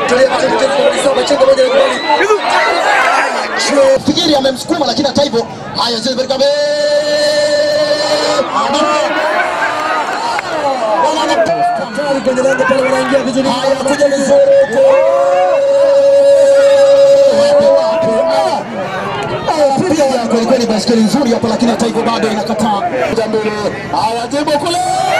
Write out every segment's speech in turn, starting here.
Fikiri amemsukuma lakini hata hivyo haya zile Berkabe kwenye lango pale wanaingia vizuri. Haya kuja vizuri piga kweli kweli, baskeli nzuri hapa, lakini hata hivyo bado inakataa kuja mbele. Haya jebo kule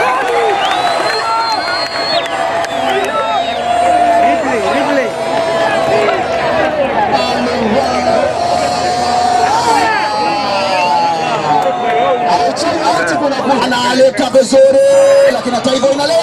analeta vizuri, lakini hata hivyo inale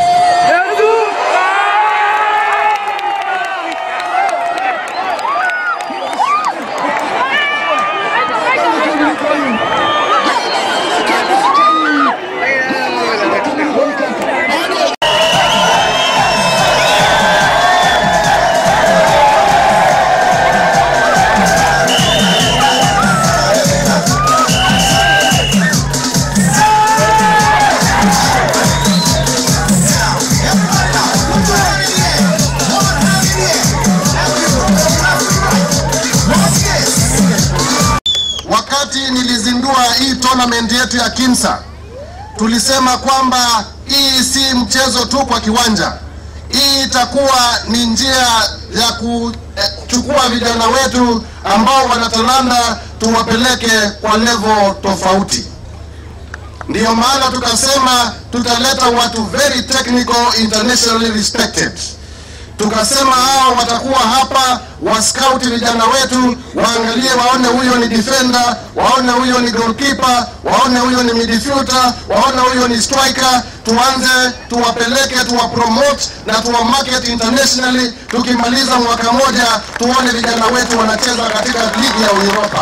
Wakati nilizindua hii tournament yetu ya Kimsa, tulisema kwamba hii si mchezo tu kwa kiwanja. Hii itakuwa ni njia ya kuchukua vijana wetu ambao wana talanta tuwapeleke kwa level tofauti. Ndiyo maana tukasema tutaleta watu very technical, internationally respected tukasema hao watakuwa hapa wascout vijana wetu waangalie, waone huyo ni defender, waone huyo ni goalkeeper, waone huyo ni midfielder, waone huyo ni striker. Tuanze tuwapeleke, tuwapromote na tuwamarket internationally. Tukimaliza mwaka moja, tuone vijana wetu wanacheza katika ligi ya Uropa.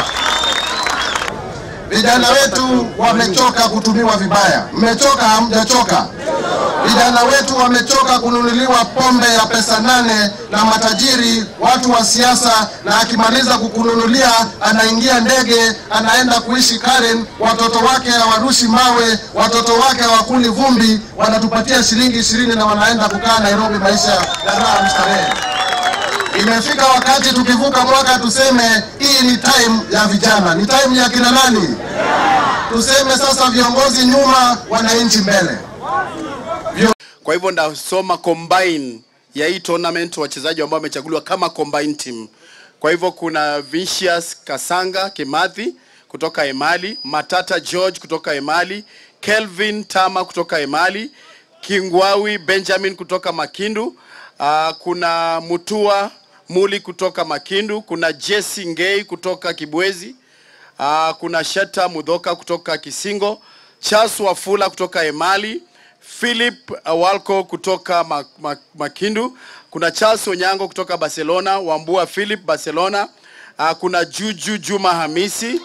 Vijana wetu wamechoka kutumiwa vibaya. Mmechoka? Hamjachoka? Vijana wetu wamechoka kununuliwa pombe ya pesa nane na matajiri, watu wa siasa, na akimaliza kukununulia anaingia ndege, anaenda kuishi Karen, watoto wake hawarushi mawe, watoto wake hawakuli vumbi, wanatupatia shilingi ishirini na wanaenda kukaa Nairobi, maisha ya raha mstarehe. Imefika wakati tukivuka mwaka tuseme hii ni time ya vijana, ni time ya kina nani? Tuseme sasa viongozi nyuma, wananchi mbele. Kwa hivyo ndasoma combine ya hii tournament, wachezaji ambao wamechaguliwa kama combine team. Kwa hivyo kuna Vinicius Kasanga Kimathi kutoka Emali, Matata George kutoka Emali, Kelvin Tama kutoka Emali, Kingwawi Benjamin kutoka Makindu, uh, kuna Mutua Muli kutoka Makindu, kuna Jesse Ngei kutoka Kibwezi, uh, kuna Sheta Mudhoka kutoka Kisingo, Charles Wafula kutoka Emali, Philip Walco kutoka Ma- Ma- Makindu, kuna Charles Onyango kutoka Barcelona, Wambua Philip Barcelona, uh, kuna Juju Juma Hamisi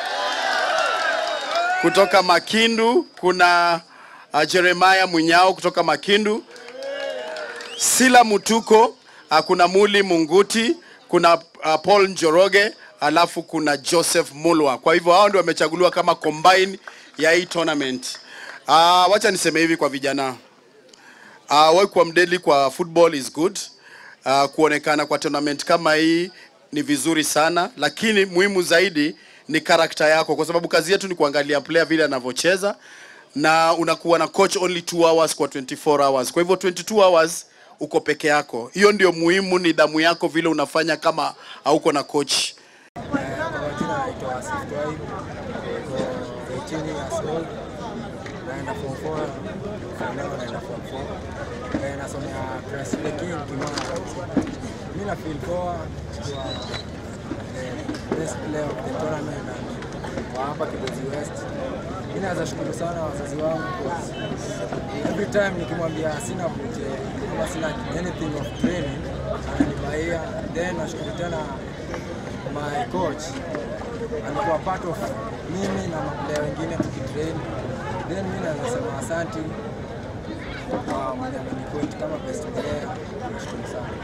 kutoka Makindu, kuna uh, Jeremiah Munyao kutoka Makindu, Sila Mutuko, uh, kuna Muli Munguti, kuna uh, Paul Njoroge, alafu kuna Joseph Mulwa. Kwa hivyo hao ndio wamechaguliwa kama combine ya hii tournament. Uh, wacha niseme hivi kwa vijana. Uh, wewe kuwa mdeli kwa football is good. Uh, kuonekana kwa tournament kama hii ni vizuri sana, lakini muhimu zaidi ni karakta yako, kwa sababu kazi yetu ni kuangalia player vile anavyocheza, na unakuwa na coach only 2 hours kwa 24 hours. Kwa hivyo 22 hours uko peke yako. Hiyo ndio muhimu, ni damu yako vile unafanya kama hauko na coach. Kwa majina naitwa Asif Twaib, niko 18 years old, naenda form 4, form level naenda form 4. Eh, nasomea Crestway King Kimara. Mimi na feel poa kwa the best player of the tournament and kwa hapa Kibwezi West. Mimi naweza shukuru sana wazazi wangu because every time nikimwambia sina buje ama sina anything of training ananibaia. Then nashukuru tena my coach alikuwa part of mimi na maplaya wengine tukitrain. Then mimi naweza sema asanti kwa mwenye amenipoint kama best player. Nashukuru sana.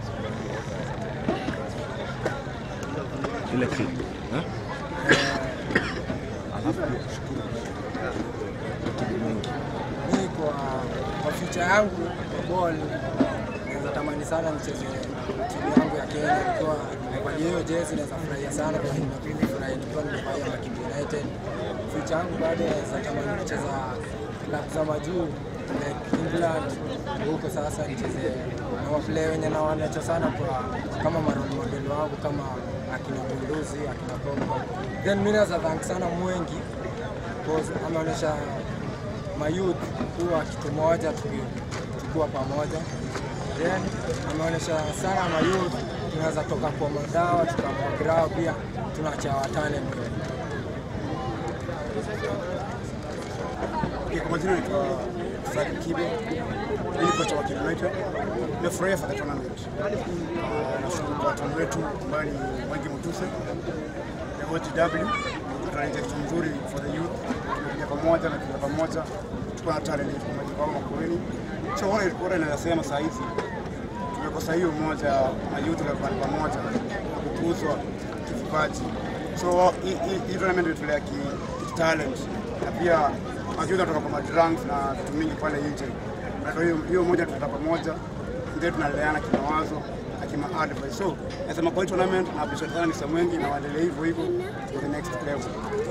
ile clip eh? alafu pia kushukuru kitu mingi Mimi kwa kwa future yangu kwa ball naweza natamani sana nicheze timu yangu ya Kenya. Nikiwa nimevalia hiyo jezi naweza furahia sana kwa nimefurahi nikiwa nimevalia Makindi United. Future yangu bado naweza tamani kucheza klabu za majuu like England huko sasa nicheze na waplay wenye nawanecha sana kwa kama marole model wangu kama akina Bunduzi, akina Pogba. Then mimi naweza thank sana Mwengi because ameonyesha mayouth kuwa kitu moja tuki- tukiwa pamoja. Then ameonyesha sana mayouth tunaweza toka kwa madawa tukakuwa grao pia tunaacha watane mbele. Okay, kwa majina naitwa Fred Kibe, mimi kocha wa Kibe United. Nimefurahia for the tournament. Ah, Nashukuru kwa watu wetu ambao ni Wengi Mutuse, the OGW, tunaendelea kitu mzuri for the youth. Tumekuja pamoja na kuja pamoja, tuko na talent yetu kama kwa Makueni. So wale wale nasema saa hizi tumekosa hiyo moja na youth wa pamoja na kukuzwa kivipaji. So hii- hii hii tournament inatulea ki ki talent na pia majuzi kutoka kwa madrunks na vitu mingi pale nje. Na kwa hiyo hiyo moja tuta pamoja ndio tunaleana kimawazo na kima advice. So nasema kwa hii tournament na appreciate sana Mr. Mwengi na waendelee hivyo hivyo to the next level.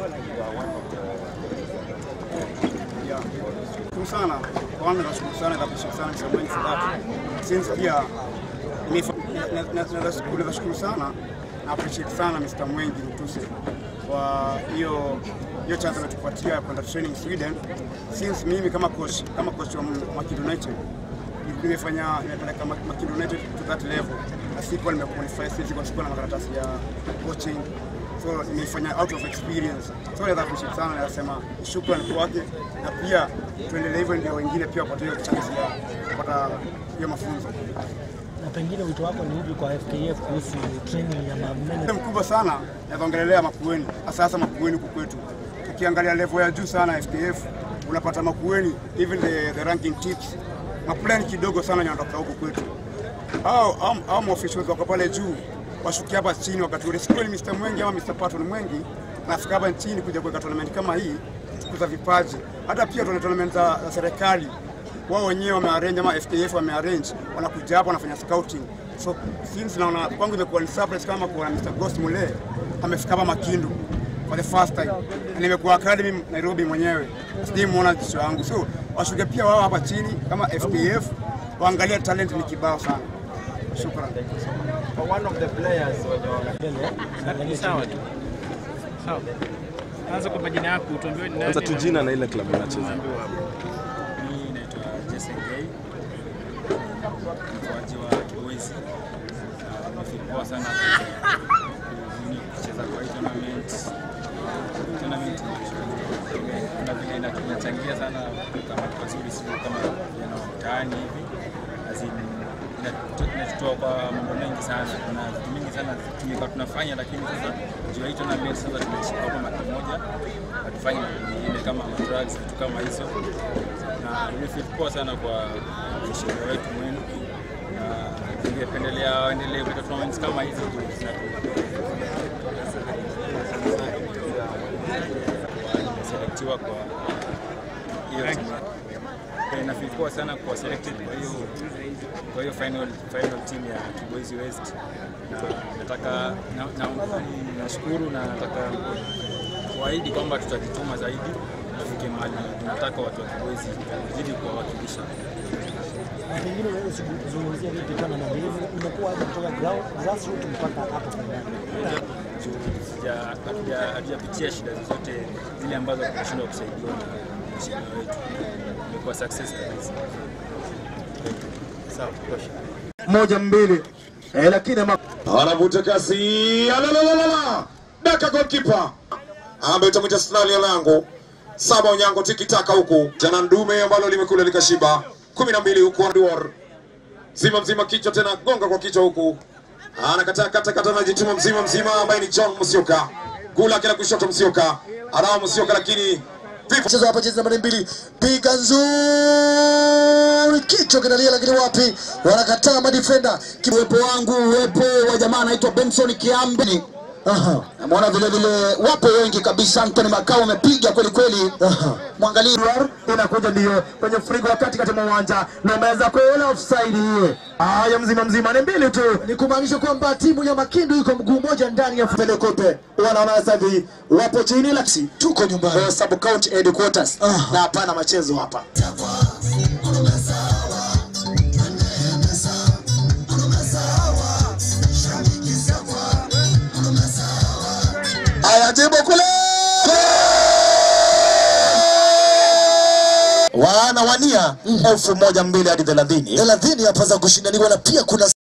Yeah. Shukuru sana. Kwanza nashukuru sana na appreciate sana Mr. Mwengi for that. Since pia nifa- na- na- na- nashukuru nashukuru sana na appreciate sana Mr. Mwengi Mtuse kwa hiyo hiyo chance ametupatia ya kwenda training Sweden. Since mimi kama coach kama coach wa Makindi United nimefanya nimepeleka Mak- Makindi United to that level, na sikuwa nimequalify, sikuwa sikuwa na makaratasi ya coaching so nimeifanya out of experience. So naweza appreciate sana, naweza sema shukrani kwake, na pia tuendelee hivyo, ndio wengine pia wapate hiyo chance ya kupata hiyo mafunzo. na pengine wito wako ni upi kwa FKF kuhusu training ya mamene Ni mkubwa sana naongelelea Makueni, hasa hasa Makueni huku kwetu. Ukiangalia level ya juu sana FKF unapata Makueni, even the, the ranking tips maplani kidogo sana yanatoka huku kwetu. Hao hao- hao maofficials wako pale juu washukia hapa chini, wakati ule sikuwa ni Mr. Mwengi ama Mr. Patton Mwengi nafika hapa chini kuja kuweka tournament kama hii kukuza vipaji, hata pia tuna tournament za, za serikali wao wenyewe wamearrange ama FKF wamearrange, wanakuja hapa wanafanya scouting. So since naona kwangu imekuwa ni surprise kama kuona Mr. Ghost Mule amefika hapa Makindu for the first time, na nimekuwa academy Nairobi mwenyewe, sijamuona jicho yangu. So washuke pia wao hapa chini kama FKF waangalie talent ni kibao sana. Shukran. Sawa tu. Sawa. Anza kwa majina yako, utuambie ni nani. Anza tu na- jina na ile klabu unacheza. unaambiwa hapo. Mimi naitwa Jason Gay, mkoaji wa Kiboisi. Na Nimefurahi sana kuni- kucheza kwa hii tournament. Tournament ime- kuna vile ina- inachangia sana kama pazuri, sio kama vijana wa mtaani hivi. As in, inatu- inatutoa kwa mambo mengi sana. Kuna vitu mingi sana tumekuwa tunafanya, lakini sasa juu ya hii tournament sasa tumeshika kwa mara moja, hatufanye mambo mengine kama drugs, vitu kama hizo na nimefeel poa sana kwa mshauri wetu mwenu, na ningependelea waendelee kuleta tournaments kama hizi juu zinatu- nimeselektiwa kwa hiyo timu. Eh, na feel poa sana kwa selected kwa hiyo kwa hiyo final final team ya Kibwezi West, na nataka na, na, nashukuru na nataka kuahidi kwamba tutajituma zaidi tufike mahali tunataka watu wa Kibwezi zidi kuwawakilisha. na pengine unaweza kuzungumzia vipi tournament hii imekuwa aje kutoka ground grassroots mpaka hapo finali? juu sija- hatuja- hatujapitia shida zozote zile ambazo tunashindwa kusaidiwa na mheshimiwa wetu. Imekuwa success kabisa. moja mbili eh, lakini ama... anavuta kasi alalalala daka golkipa ambaye utamwita Snali ya lango saba unyango tikitaka huku jana ndume ambalo limekula likashiba kumi na mbili huku Anduar zima mzima kichwa tena gonga kwa kichwa huku anakataa kata kata anajituma mzima mzima ambaye ni John Musioka gula kila kushoto Musioka anao Musioka lakini vipo mchezo hapa jezi nambari mbili piga nzuri kichwa kinalia lakini wapi wanakataa madifenda uwepo wangu uwepo wa jamaa anaitwa Benson Kiambi Namuona vile vile wapo wengi kabisa. Anthony Makau amepiga kweli kweli, mwangalie inakuja ndio kwenye frigo wa katikati mwa uwanja na ameweza kuela offside hiyo. Haya, mzima mzima ni mbili tu, ni kumaanisha kwamba timu ya Makindu iko mguu mmoja ndani ya Pele kope wanaona sasa hivi wapo chini laksi, tuko nyumbani eh, sub county headquarters na hapana machezo hapa. Aya, jibu kule wanawania elfu moja mbili hadi thelathini thelathini hapa za kushindaniwa na pia kuna